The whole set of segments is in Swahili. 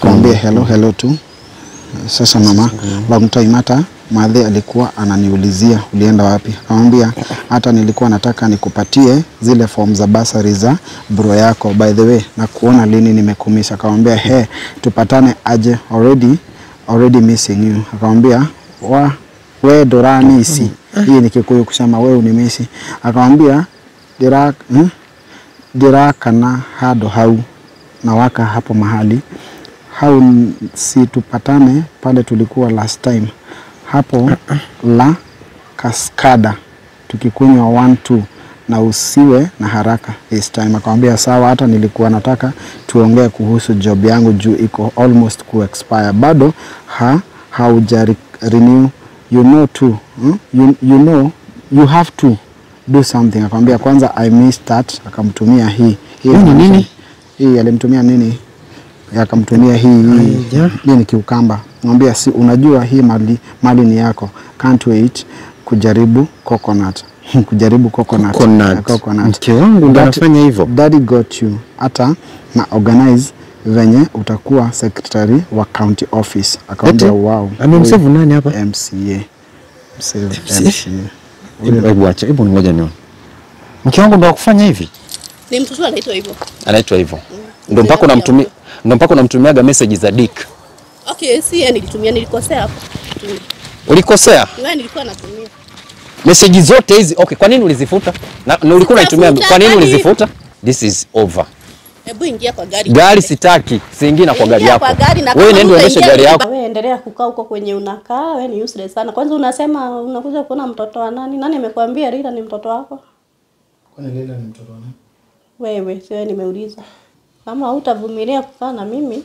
Akamwambia hello hello tu. Sasa mama, long time hata madhe alikuwa ananiulizia ulienda wapi. Akamwambia hata nilikuwa nataka nikupatie zile form za basari za bro yako. By the way, na kuona lini nimekumisha. Akamwambia he, tupatane aje already already missing you. Akamwambia wa we doranisi. Hii ni Kikuyu kusema we unimisi. Akamwambia dira hmm? ndirakana hado hau na waka hapo mahali hau si tupatane pale tulikuwa last time hapo la kaskada tukikunywa one two na usiwe na haraka this time. Akamwambia sawa, hata nilikuwa nataka tuongee kuhusu job yangu juu iko almost ku expire bado ha hauja re- renew you know too hmm? you, you know you have to do something. Akamwambia kwanza I missed that, akamtumia hii hii ni nini? hii alimtumia nini? Akamtumia hii hii, hii ni kiukamba. Mwambia si unajua hii mali, mali ni yako. Can't wait kujaribu coconut. kujaribu coconut. Coconut. coconut. Mke wangu ndo That- anafanya hivyo. Daddy got you. Hata na organize venye utakuwa secretary wa county office. Akamwambia Eti? wow. Amemsave huyu nani hapa? MCA. Msave MCA? MCA. Hebu hebu acha, hebu ngoja nione. Mke wangu ndo akufanya hivi? Ni mtoto anaitwa hivyo. Anaitwa hivyo. Ndo mpaka unamtumia ndo mpaka unamtumiaga message za dick. Okay, si yeye nilitumia, nilikosea hapo. Ulikosea. Wewe nilikuwa natumia. Message zote hizi. Okay, kwa nini ulizifuta? Na, na ulikuwa unaitumia Sijafuta, kwa nini kwani- ulizifuta? This is over. Hebu ingia kwa gari. Gari sitaki, siingi na kwa gari Ingia yako. kwa gari na Wewe kama nenda uendeshe hutaingia gari yako. Wewe endelea kukaa huko kwenye unakaa, wewe ni useless sana. Kwanza unasema unakuja kuona mtoto wa nani? Nani amekwambia Rita ni mtoto wako? Kwani Leila ni mtoto wa nani? Wewe, sio nimeuliza. Kama hutavumilia kukaa na mimi,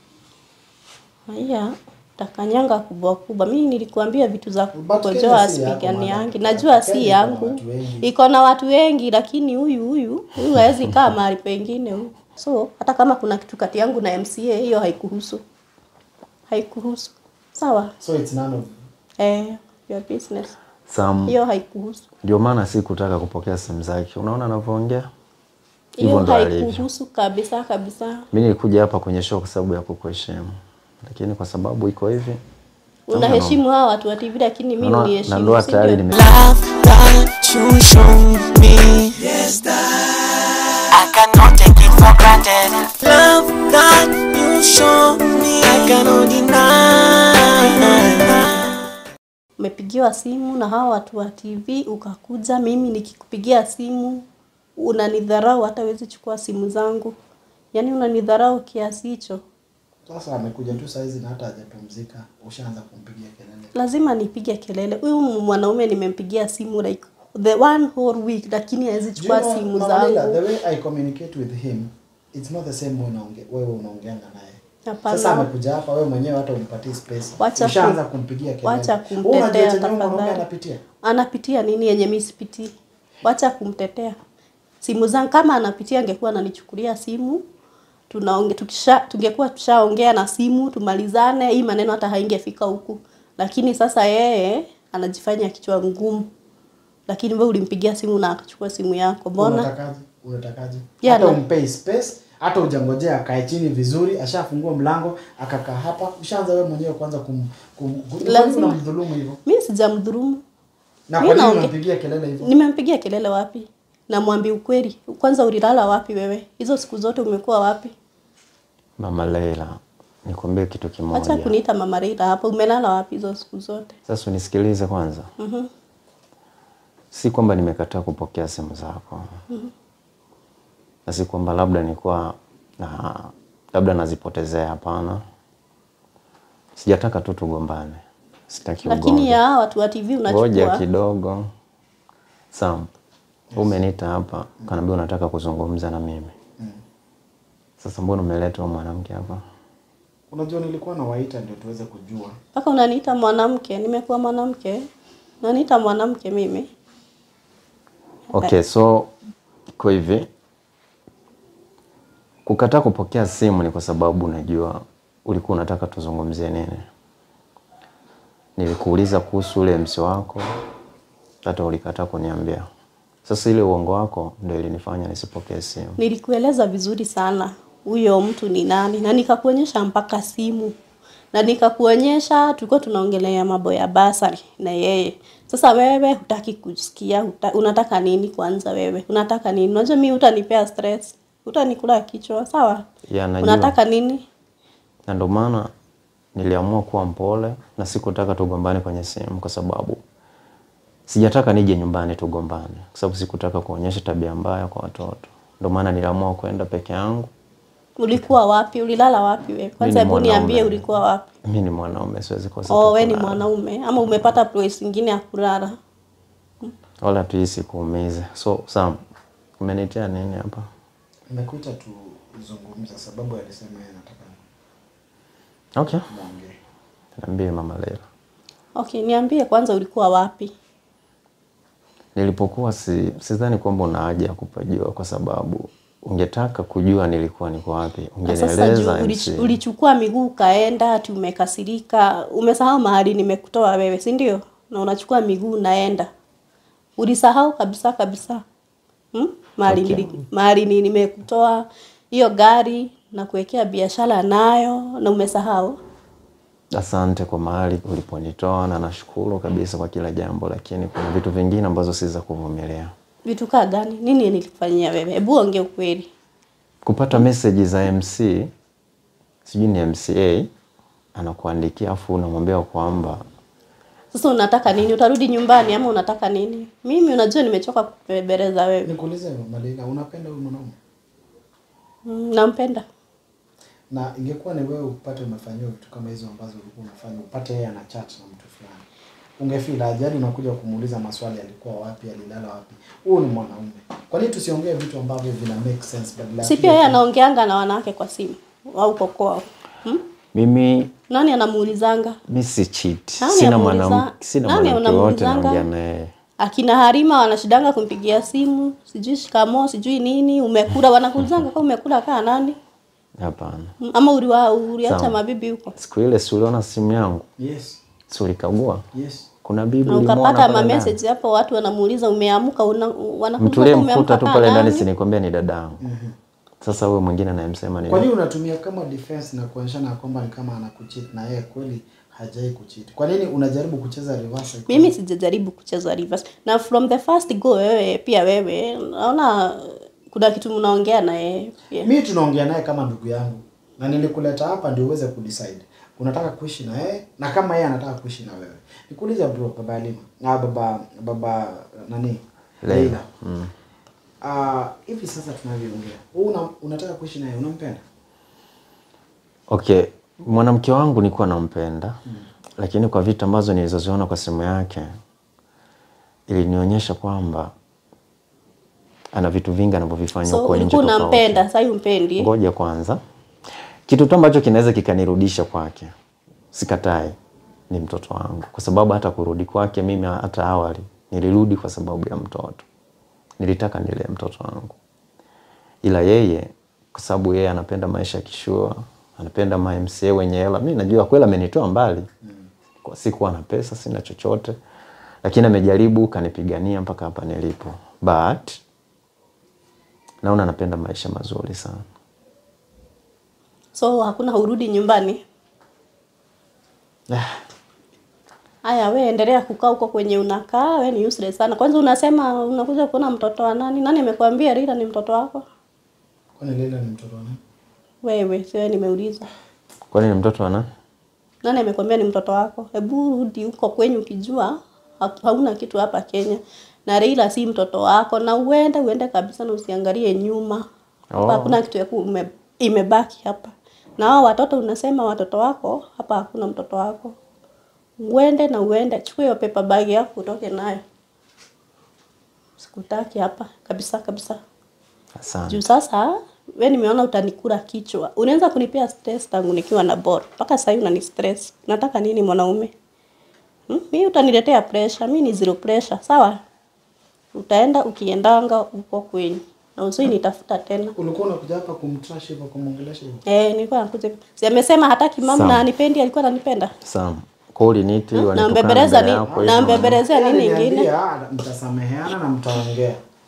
haya takanyanga kubwa kubwa. Mimi nilikuambia vitu za But kukojoa Kenya si yako, asipigani madam. yangi. Najua Kenya si iko na yangu. watu wengi. Iko na watu wengi lakini huyu huyu huyu hawezi kaa mahali pengine huyu. So hata kama kuna kitu kati yangu na MCA hiyo haikuhusu. Haikuhusu. Sawa? So it's none of Eh, your business. Sam, Hiyo haikuhusu. ndio maana sikutaka kupokea simu zake. Unaona anavyoongea? Hivyo Hiyo ndo alivyo. haikuhusu kabisa kabisa. Mimi nilikuja hapa kwenye show kwa sababu ya kukuheshimu. Lakini kwa sababu iko hivi, Unaheshimu hawa watu wa TV lakini mimi naona na uniheshimu. ndoa si tayari ndio? nime love that you show me. Yes, I cannot take it for granted. Love that you show me, I cannot deny. Umepigiwa simu na hawa watu wa TV ukakuja, mimi nikikupigia simu unanidharau, hata huwezi chukua simu zangu. Yaani unanidharau kiasi hicho. Sasa amekuja tu saizi na hata hajapumzika, ushaanza kumpigia kelele. Lazima nipige kelele. Huyu mwanaume nimempigia simu like the one whole week, lakini hawezi chukua Do you know, simu Mama Leila, zangu. the way I communicate with him, it's not the same way unaonge, wewe unaongeanga naye. Hapana. Sasa amekuja hapa, wewe mwenyewe hata umpatie space. Wacha Ushaanza ku- kumpigia kelele. Wacha Wewe unajua kumtetea chenye huyu mwanaume tafadhali. anapitia? Anapitia nini yenye mimi sipitii? Wacha kumtetea. Simu zangu kama anapitia angekuwa ananichukulia simu. Tunaonge tukisha tungekuwa tushaongea na simu tumalizane, hii maneno hata haingefika huku. Lakini sasa yeye anajifanya kichwa ngumu. Lakini wewe ulimpigia simu na akachukua simu yako. Mbona? Unatakaje? Unatakaje? Yeah, hata na- umpei space, hata ujangojea akae chini vizuri, ashafungua mlango, akakaa hapa, ushaanza wewe mwenyewe kwanza kum, kum, kum Lazima. unamdhulumu hivyo. Mimi sijamdhulumu. Na Mimi kwa nini naonge- unampigia kelele hivyo? Nimempigia kelele wapi? Namwambia ukweli. Kwanza ulilala wapi wewe? Hizo siku zote umekuwa wapi? Mama Leila, nikwambie kitu Acha kimoja. kuniita mama Reida hapo. Umelala wapi hizo siku zote? Sasa unisikilize kwanza. Mhm. Si kwamba nimekataa kupokea simu zako. Na si kwamba labda nilikuwa na labda nazipotezea, hapana. Sijataka tu tugombane. Sitaki Lakini ugomvi. ya hawa watu wa TV Ngoja unachukua. kidogo. Sam, umeniita hapa, kanaambia unataka kuzungumza na mimi. Sasa mbona umeleta huyu mwanamke hapa? Unajua nilikuwa nawaita ndio tuweze kujua. Mpaka unaniita mwanamke, nimekuwa mwanamke. Unaniita mwanamke mimi. Okay, so kwa hivi kukataa kupokea simu ni kwa sababu unajua ulikuwa unataka tuzungumzie nini. Nilikuuliza kuhusu ule msi wako, hata ulikataa kuniambia. Sasa ile uongo wako ndio ilinifanya nisipokee simu. Nilikueleza vizuri sana. huyo mtu ni nani, na nikakuonyesha mpaka simu na nikakuonyesha, tulikuwa tunaongelea mambo ya basari na yeye. Sasa wewe hutaki kusikia, huta, unataka nini kwanza? Wewe unataka nini? Unajua mimi utanipea stress, utanikula kichwa, sawa? Ya, najua. Unataka nini? na ndio maana niliamua kuwa mpole na sikutaka tugombane kwenye simu, kwa sababu sijataka nije nyumbani tugombane, kwa sababu sikutaka kuonyesha tabia mbaya kwa watoto. Ndio maana niliamua kwenda peke yangu. Ulikuwa wapi? Ulilala wapi wewe? Kwanza Mimi ni hebu niambie mwanaume. ulikuwa wapi? Mimi ni mwanaume, siwezi kosa Oh, pa we ni kulala. mwanaume ama umepata place ingine ya kulala? wala tuisi kuumiza. So Sam, umenitia nini hapa? Nimekuita tuzungumza sababu alisema yeye anataka Okay, muongee. niambie mama Leila. Okay, niambie kwanza ulikuwa wapi? Nilipokuwa si, sidhani kwamba una haja ya kupajua, kwa sababu ungetaka kujua nilikuwa niko wapi, Na Sasa juu ungenieleza ulich- MC. ulichukua miguu ukaenda, ati umekasirika, umesahau mahali nimekutoa wewe, si ndio? Na unachukua miguu unaenda, ulisahau kabisa kabisa hmm? mahali Okay. nili- mahali ni- nimekutoa hiyo gari na kuwekea biashara nayo, na umesahau. Asante kwa mahali uliponitoa na nashukuru kabisa kwa kila jambo, lakini kuna vitu vingine ambazo si za kuvumilia. Vitu kaa gani? Nini nilikufanyia wewe? Hebu ongea ukweli. Kupata meseji za MC, sijui ni MCA anakuandikia afu unamwambia kwamba Sasa unataka nini? Utarudi nyumbani ama unataka nini? Mimi unajua nimechoka kukubebereza wewe. Nikuulize Malila, unapenda huyu mwanaume? Mm, nampenda. Na ingekuwa ni wewe upate umefanyiwa vitu kama hizo ambazo ulikuwa unafanya, upate yeye ana chat na mtu fulani, ungefeel ajali, unakuja kumuuliza maswali, alikuwa wapi, alilala wapi? Huyu ni mwanaume. Kwa nini tusiongee vitu ambavyo vina make sense badala ya Si kile pia yeye tu- anaongeanga na wanawake kwa simu au kwa kwao. Hmm? mimi Nani anamuulizanga? mi si cheat, Nani sina amuuliza- mwanamke sina nani mwanamke wote unamuulizanga? naongea naye. Akina Harima wanashidanga kumpigia simu, sijui shikamo, sijui nini, umekula wanakuulizanga kama umekula kaa nani? Hapana, Hmm, Ama uliwa uliacha Sawa. mabibi huko. siku ile si uliona simu yangu, Yes, si ulikagua? yes. Kuna bibi Na ulimwona ukapata pale ma ndani? message hapo watu wanamuuliza umeamka una wanakuuliza mtulie kama mkuta tu kaa pale ndani, nani? si nikwambia ni dadangu. Sasa huyo mwingine anayemsema ni Kwa nini unatumia kama defense na kuonyeshana ya kwamba ni kama anakucheat na yeye kweli hajai kucheat? Kwa nini unajaribu kucheza reverse? Mimi sijajaribu kucheza reverse. Na from the first go wewe pia wewe naona kuna kitu mnaongea na yeye pia. mi tunaongea naye kama ndugu yangu na nilikuleta hapa ndio uweze kudecide unataka kuishi na yeye na kama yeye anataka kuishi na wewe nikuulize bro baba Halima na baba baba nani Leila. Leila Ah, hivi sasa tunavyoongea wewe una, unataka kuishi na yeye unampenda Okay, mwanamke wangu nilikuwa nampenda lakini kwa vitu ambazo nilizoziona kwa simu yake ilinionyesha kwamba ana vitu vingi anavyovifanya So huko nje ulikuwa tofauti. unampenda, sasa umpendi. Ngoja kwanza, kitu tu ambacho kinaweza kikanirudisha kwake, sikatai, ni mtoto wangu, kwa sababu hata kurudi kwake mimi, hata awali nilirudi kwa sababu ya mtoto, nilitaka nilee mtoto wangu, ila yeye kwa sababu yeye anapenda maisha ya kishua, anapenda ma MCA wenye hela. Mimi najua kweli amenitoa mbali, kwa sikuwa na pesa, sina chochote, lakini amejaribu kanipigania mpaka hapa nilipo, but naona anapenda maisha mazuri sana. So hakuna urudi nyumbani. Haya, we endelea kukaa huko kwenye unakaa, we ni useless sana. Kwanza unasema unakuja kuona mtoto wa nani? Nani amekwambia Rita ni mtoto wako? kwani Leila ni mtoto wa nani Wewe, sio nimeuliza. Kwani ni mtoto wa nani? Nani amekwambia ni mtoto wako? Hebu rudi huko kwenyu ukijua ha- hauna kitu hapa Kenya. Na Raila si mtoto wako na uende uende kabisa na usiangalie nyuma. Hapa Oh. hakuna kitu ya ku- ume- imebaki hapa. Na hao watoto unasema watoto wako, hapa hakuna mtoto wako. Uende na uende, chukua hiyo paper bag yako utoke nayo. Sikutaki hapa kabisa kabisa. Asante. Juu sasa we nimeona utanikula kichwa. Unaweza kunipea stress tangu nikiwa na bor. Mpaka sasa hivi unani stress. Nataka nini mwanaume? Hmm? Mimi utaniletea pressure, mimi ni zero pressure, sawa? Utaenda ukiendanga uko kwenyu. Na usoi nitafuta tena. ulikuwa unakuja hapa kumtrash hivyo kumwongelesha hivyo Eh, nilikuwa nakuja. Si amesema hataki mama Sawa. na anipendi, alikuwa ananipenda. Sam, kwa uliniiti Na wanitukana mbebeleza mbele ni yako na hivyo. mbebelezea nini ingine? Aliniambia, mtasameheana na mtaongea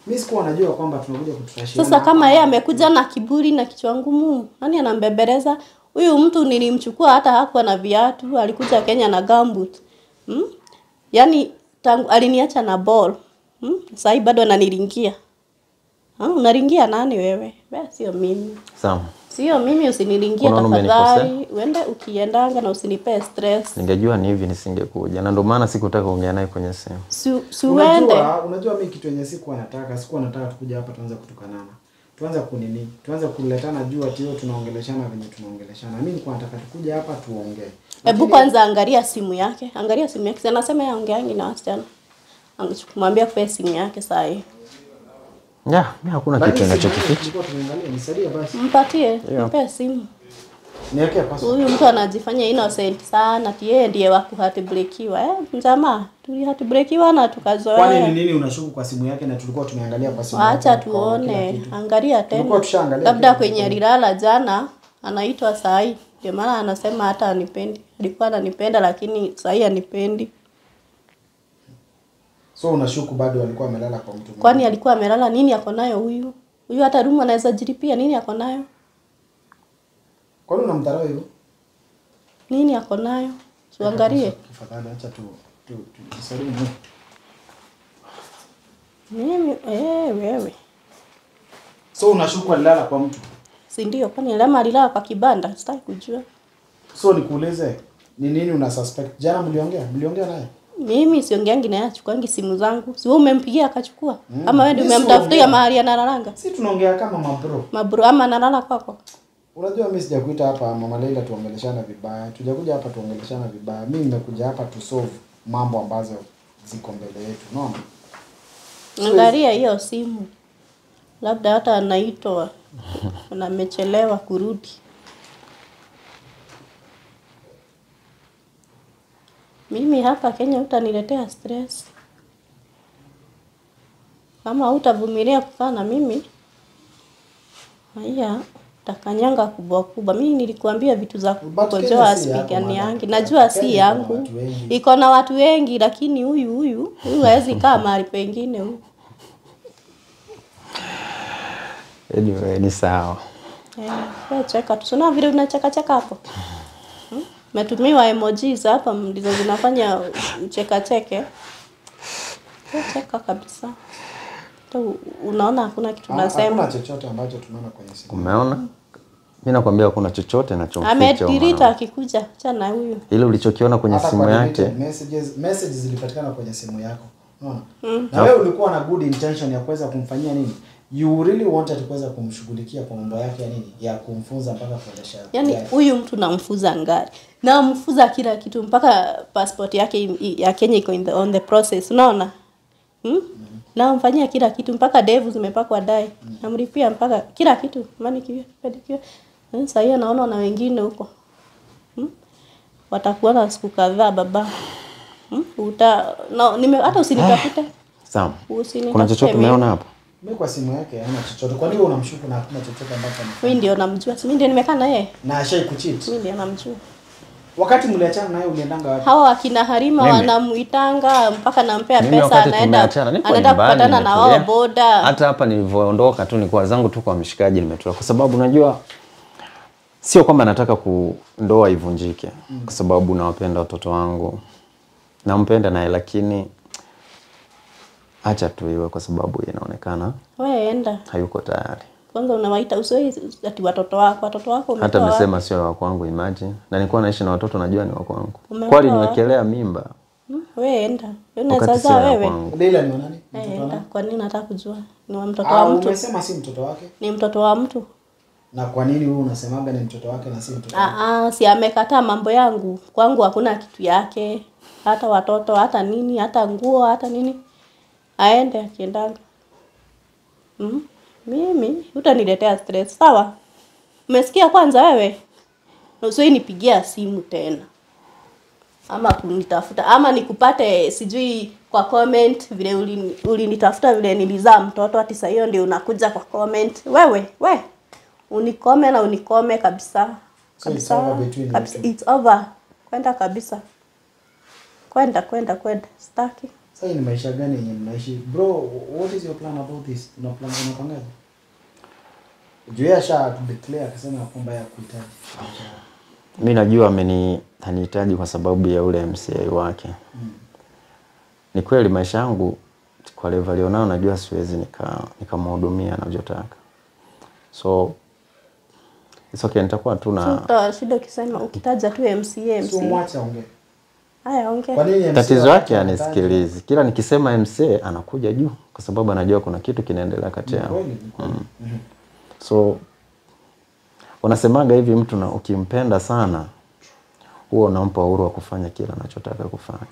Mimi sikuwa najua kwamba tunakuja kututashiana. Sasa kama yeye amekuja na kiburi na kichwa ngumu, nani anambembeleza? Huyu mtu nilimchukua hata hakuwa na viatu, alikuja Kenya na gumboot. Hmm? Yaani tangu aliniacha na ball. Hmm? Sasa bado ananiringia. Ha, unaringia nani wewe? Wewe sio mimi. Sawa. Sio mimi usiniringie Unaona tafadhali. Uende ukiendanga na usinipe stress. Ningejua ni hivi nisingekuja, na ndio maana sikutaka kuongea naye kwenye simu. Si, si uende. Unajua, unajua mimi kitu yenye sikuwa nataka, sikuwa nataka tukuja hapa tuanze kutukanana. Tuanze kunini? Tuanze kuletana juu ati leo tunaongeleshana venye tunaongeleshana. Mimi nilikuwa nataka tukuja hapa tuongee. Hebu kwanza angalia simu yake. Angalia simu yake. Si Anasema yeye aongeangi na wasichana. Angemwambia kwa simu yake saa hii. Ya, mimi hakuna Lakini kitu simu yangu ninachokificha. tulikuwa tunaangalia, nisaidie basi. Mpatie, mpe simu. Niwekee password. Huyu mtu anajifanya innocent sana, ati yeye ndiye wa kuhatibrekiwa. Eh, mjamaa, tulihatibrekiwa na Kwani ni tukazoea. nini unashuku kwa simu yake na tulikuwa tumeangalia kwa simu Acha yake kwa kila tuone, kitu? angalia Tulikuwa tena. tushaangalia Labda kila kwenye kitu. alilala jana anaitwa sahi. Ndio maana anasema hata anipendi. Alikuwa ananipenda lakini sahi anipendi. So unashuku bado alikuwa amelala kwa mtu mwingine. Kwani alikuwa amelala nini ako nayo huyu? Huyu hata rumu anaweza jiripia nini ako nayo? Kwani unamdharau hivyo? Nini ako nayo? Tuangalie. Tafadhali acha tu tu tu tusalimu. Mimi eh, wewe. So unashuku alilala kwa mtu. Si ndio? Kwani Lema alilala kwa kibanda? Sitaki kujua. So nikuulize ni nini una suspect? Jana mliongea? Mliongea naye? Mimi siongeangi naye achukuangi simu zangu. Si wewe umempigia akachukua? Ama wewe ndio Mimi umemtafutia siongea. mahali analalanga? Si tunaongea kama mabro. Mabro ama analala kwako? Unajua mimi sijakuita hapa Mama Leila tuongeleshana vibaya. Tujakuja hapa tuongeleshana vibaya. Mimi nimekuja hapa tu solve mambo ambazo ziko mbele yetu. Unaona? Angalia hiyo simu. Labda hata anaitwa na amechelewa kurudi. Mimi hapa Kenya utaniletea stress. Kama hutavumilia kukaa na mimi, haya utakanyanga kubwa kubwa. Mimi nilikuambia vitu za But kukojoa Kenya si yako, spigani madam. yangi. Najua Kenya si iko na yangu. watu wengi. Iko na watu wengi lakini huyu huyu huyu hawezi kaa mahali pengine huyu. Anyway, ni sawa. Eh, wewe cheka tu. Sina vile unacheka cheka hapo. Hmm? Metumiwa emojis hapa ndizo zinafanya ucheka cheke. Wewe cheka kabisa. Tu unaona hakuna kitu Ha- Hakuna nasema. chochote ambacho tunaona kwenye simu. Umeona? Mimi nakwambia kuna chochote nachomficha. huyo Amedirita mwanamke. akikuja chana huyu. Ile ulichokiona kwenye Hata simu kwa yake deleted messages messages zilipatikana kwenye simu yako. Unaona? Na wewe ulikuwa na good intention ya kuweza kumfanyia nini? You really wanted kuweza kumshughulikia kwa mambo yake ya nini? Ya kumfunza mpaka kuendesha. Yaani gari. huyu mtu namfuza ngari. Namfuza kila kitu mpaka passport yake i- ya Kenya iko in the, on the process. Unaona? Hmm? Namfanyia kila kitu mpaka devu zimepakwa dai. Namlipia mpaka kila kitu. Manicure, pedicure. Hmm, Sasa hiyo naona na wengine huko. Hmm? Watakuona siku kadhaa baba. Hmm? Uta no, nime hata usinitafute. sawa. Usinitafute. Kuna chochote mimi. umeona hapo? Mimi kwa simu yake haina chochote. Kwa nini wewe unamshuku na hakuna chochote ambacho amefanya? Mimi ndio namjua. Si mimi ndio nimekaa na yeye. Na ashai kucheat. Mimi ndio namjua. Wakati mliachana naye uliendanga wapi? hawa wakina Harima Mimi- wanamuitanga mpaka nampea Mimi pesa, wakati anaenda tumeachana niko anaenda nyumbani kupatana na wao nimetulia. boda. Hata hapa nilivyoondoka tu nilikuwa zangu tu kwa mshikaji nimetulia, kwa sababu unajua sio kwamba nataka ku ndoa ivunjike, kwa sababu nawapenda watoto wangu, nampenda naye, lakini acha tu iwe, kwa sababu inaonekana Wewe enda hayuko tayari. kwanza, unawaita usoi ati watoto wako, watoto wako Hata umetoa wapi? amesema sio wa kwangu, imagine, na nilikuwa naishi na watoto, najua ni wa kwangu, Umetoa kwani niwekelea mimba Hmm, wewe enda wewe wakati unaweza sio zaa wa wewe kwangu. Leila ni wa nani? Eh, Mtoto wa enda. nani? Kwa nini nataka kujua? Ni wa mtoto Ah, wa mtu, umesema si mtoto wake. ni mtoto wa mtu. Na kwa nini wewe unasemaga ni mtoto wake na si mtoto wake? Ah, ah, si amekataa mambo yangu. Kwangu hakuna kitu yake, hata watoto, hata nini, hata nguo, hata nini. Aende akiendanga. Mm? Mimi utaniletea stress, sawa? Umesikia kwanza wewe? Na usiwahi nipigia simu tena. Ama kunitafuta ama nikupate sijui kwa comment vile ulini- ulinitafuta vile nilizaa mtoto ati saa hiyo ndio unakuja kwa comment. Wewe, we unikome na unikome kabisa. So it's Kabisa. over between you kabisa. two. It's over. Kwenda kabisa. Kwenda kwenda kwenda. Sitaki. Sasa hii ni maisha gani yenye mnaishi? Bro, what is your plan about this? Una plan unapangaje? Juu yeye asha declare akasema ya kwamba ya kuhitaji. mi najua ameni anihitaji kwa sababu ya ule MCA wake. Ni kweli maisha yangu kwa level alionao, najua siwezi nika nikamhudumia anavyotaka, so it's okay, nitakuwa tu na Uta shida ukisema ukitaja tu MCA So MCA. mwache aongee. Haya ongea. Kwa nini MCA tatizo wakati yake anataja? anisikilizi. Kila nikisema MCA anakuja juu, kwa sababu anajua kuna kitu kinaendelea kati Ni yao. kweli, ni kweli. Mhm. So wanasemaga hivi, mtu na ukimpenda sana huwa unampa uhuru wa kufanya kila anachotaka kufanya.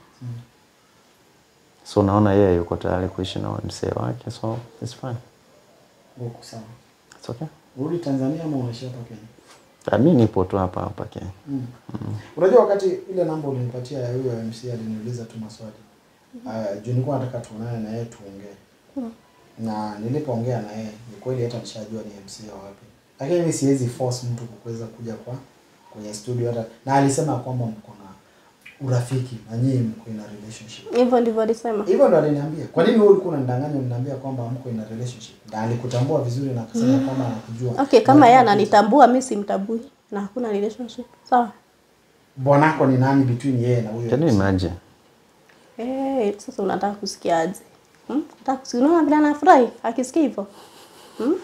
So naona yeye yuko tayari kuishi na MCA wake, so it's fine. Uko sawa. It's okay. Urudi Tanzania ama unaishi hapa Kenya? Ah, Mi nipo tu hapa hapa Kenya. Mm. Unajua wakati ile namba ulinipatia ya huyo MC aliniuliza tu maswali. Uh, juu nilikuwa nataka tuonane na yeye tuongee. Na nilipoongea na yeye ni kweli hata nishajua ni MC wa wapi. Lakini mimi siwezi force mtu kuweza kuja kwa kwenye studio hata na alisema kwamba mko na urafiki na nyinyi mko in a relationship. Hivyo ndivyo alisema. Hivyo ndo aliniambia. Kwa nini wewe ulikuwa unanidanganya unaniambia kwamba mko in a relationship? Na alikutambua vizuri na akasema kwamba anakujua. Okay, kama Na yeye alikuwa- ananitambua mimi simtambui na hakuna relationship. Sawa? Bwanako ni nani between yeye na huyo? Can you MC? imagine? Eh, sasa unataka kusikiaje? Hmm? Unataka kusikia unaona vile anafurahi akisikia hivyo? Hmm?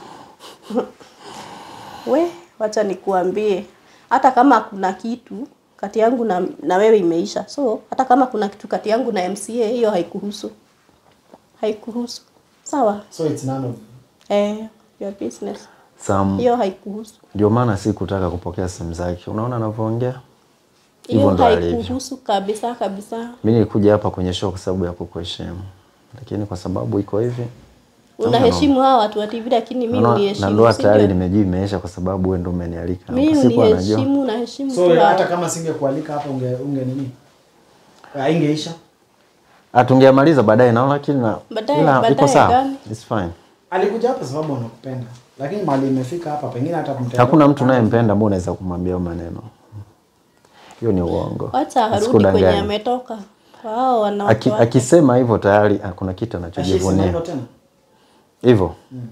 We, wacha nikuambie. Hata kama kuna kitu kati yangu na, na wewe imeisha. So, hata kama kuna kitu kati yangu na MCA hiyo haikuhusu. Haikuhusu. Sawa? So it's none of Eh, your business. Some Hiyo haikuhusu. ndio maana si kutaka kupokea simu zake. Unaona anavyoongea? Hivyo Hiyo ndo alivyo. haikuhusu kabisa kabisa. Mimi nilikuja hapa kwenye show kwa sababu ya kukuheshimu, lakini kwa sababu iko hivi Unaheshimu hawa watu wa TV lakini mimi Naona- na uniheshimu. ndoa si tayari ndio? nimejua imeisha kwa sababu wewe ndo umenialika. Mimi Sikuwa najua. uniheshimu na heshimu So tu hawa. hata kama singekualika hapa unge unge nini? Haingeisha. Ah, tungeamaliza baadaye naona lakini na Baadaye- ila iko baadaye sawa. gani? It's fine. Alikuja hapa sababu anakupenda. Lakini mali imefika hapa pengine hata mtaenda. Hakuna mtu unayempenda ambao unaweza kumwambia hayo maneno. Hiyo ni uongo. Wacha arudi Asikudanganye. kwenye ametoka. Wao wanawake Aki, wake. akisema hivyo tayari ah, kuna kitu Ashisema anachojivunia. hivyo tena. Hivyo.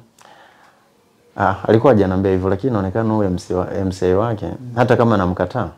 Ah, alikuwa hajaniambia hivyo lakini inaonekana huyo MC wa, MCA wake hata kama namkataa.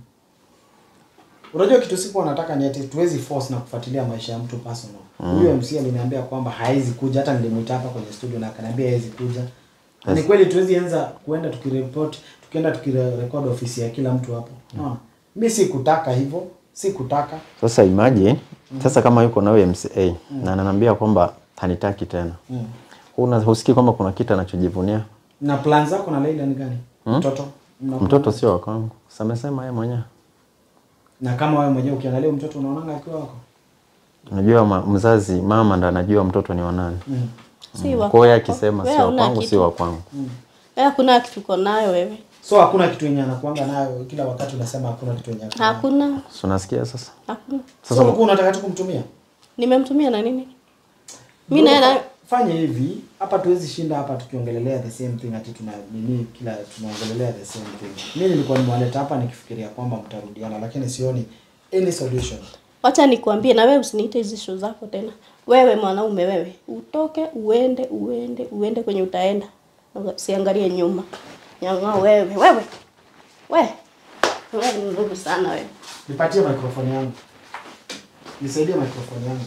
Unajua kitu siku nataka ni ati tuwezi force na kufuatilia maisha ya mtu personal. Huyo MC aliniambia kwamba haizi kuja hata nilimuita hapa kwenye studio na akaniambia haizi kuja. Na Ni kweli tuwezi anza kuenda tukireport, tukienda tukirecord ofisi ya kila mtu hapo. Unaona? Mimi sikutaka hivyo, sikutaka. Sasa imagine sasa kama yuko na huyo MCA na ananiambia kwamba hanitaki tena. Mm. Huna husikii kwamba kuna kitu anachojivunia? Na plan zako na Leila ni gani? Mtoto. Mna- Mtoto sio wa kwangu. Sasa amesema yeye mwenyewe. Na kama wewe mwenyewe ukiangalia huyu mtoto unaonanga akiwa wako. Unajua ma, mzazi mama ndo anajua mtoto ni wa nani. Mm. Si wa Kwa hiyo kwako. akisema Wewe si wa huna kwangu kitu. si wa kwangu. Wewe hakuna kitu uko nayo wewe. So hakuna kitu yenye anakuanga nayo kila wakati unasema hakuna kitu yenye. ako nayo. Hakuna. Si unasikia sasa? Hakuna. Sasa ulikuwa unataka tu kumtumia? Nimemtumia na nini? Mimi Bro, naye na fa- fanya hivi hapa tuwezi shinda hapa tukiongelelea the same thing ati tuna nini kila tunaongelelea the same thing mimi nilikuwa nimewaleta hapa nikifikiria kwamba mtarudiana lakini sioni any solution Wacha nikuambie na wewe usiniite hizi show zako tena. Wewe mwanaume wewe, utoke uende uende uende kwenye utaenda. Usiangalie nyuma. Nyanga wewe, wewe. We. Wewe ni ndugu sana wewe. nipatie microphone yangu nisaidie microphone yangu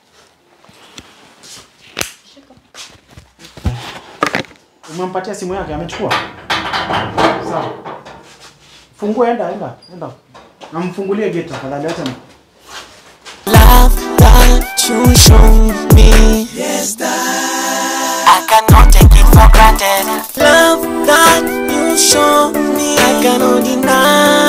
umempatia simu yake amechukua sawa fungua enda enda enda namfungulie gate tafadhali acha ni- Love that you show me. Yes, that I cannot take it for granted. Love that you show me. I cannot deny.